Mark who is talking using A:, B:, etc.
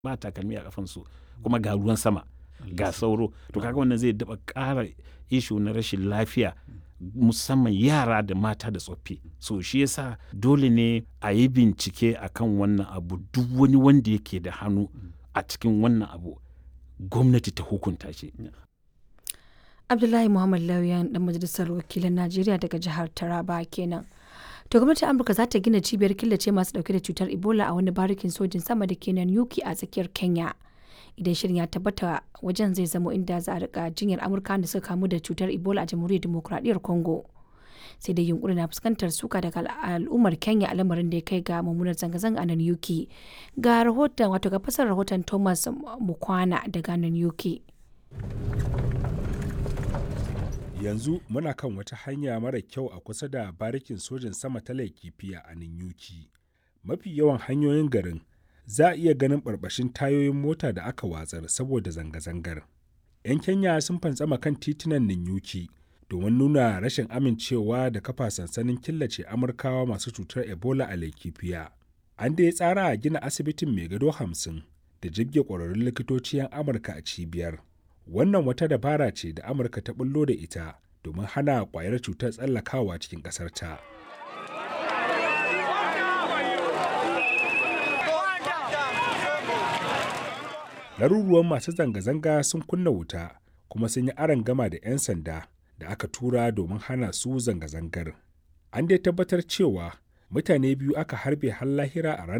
A: ba takalmi a kafansu kuma ga ruwan sama ga sauro to kaga wannan zai daba ƙara ishu na rashin lafiya musamman yara da mata da tsoffi so shi yasa dole ne a yi bincike akan wannan abu duk wani wanda yake da hannu a cikin wannan abu gwamnati ta hukunta shi
B: abdullahi muhammad lauyan dan majalisar wakilan najeriya daga jihar taraba kenan to gwamnatin amurka za ta gina cibiyar killace masu dauke da cutar ebola a wani barikin sojin sama da kenan yuki a tsakiyar kenya idan shirin ya tabbata wajen zai zamo inda za a rika jinyar amurka da suka kamu da cutar ebola a jamhuriyar demokuraɗiyyar congo sai dai yunkuri na fuskantar suka daga al'ummar kenya a lamarin da ya kai ga mummunar zanga-zanga a nan yuki ga rahoton wato ga fasar rahoton thomas mukwana daga nan yuki
C: yanzu muna kan wata hanya mara kyau a kusa da barikin sojin sama ta laikifiya a ninyuki mafi yawan hanyoyin garin za a iya ganin barbashin tayoyin mota da aka watsar saboda zanga-zangar 'yan kenya sun fantsama kan titunan ninyuki domin nuna rashin amincewa da kafa sansanin killace amurkawa masu cutar ebola a laikifiya an da ya tsara a gina asibitin mai gado hamsin da jibge ƙwararrun likitoci 'yan amurka a cibiyar wannan wata dabara ce da amurka ta bullo da ita domin hana kwayar cutar tsallakawa cikin ƙasarta laruruwan masu zanga-zanga sun kunna wuta kuma sun yi aron gama da 'yan sanda da aka tura domin hana su zanga-zangar an dai tabbatar cewa mutane biyu aka harbe har lahira a ranar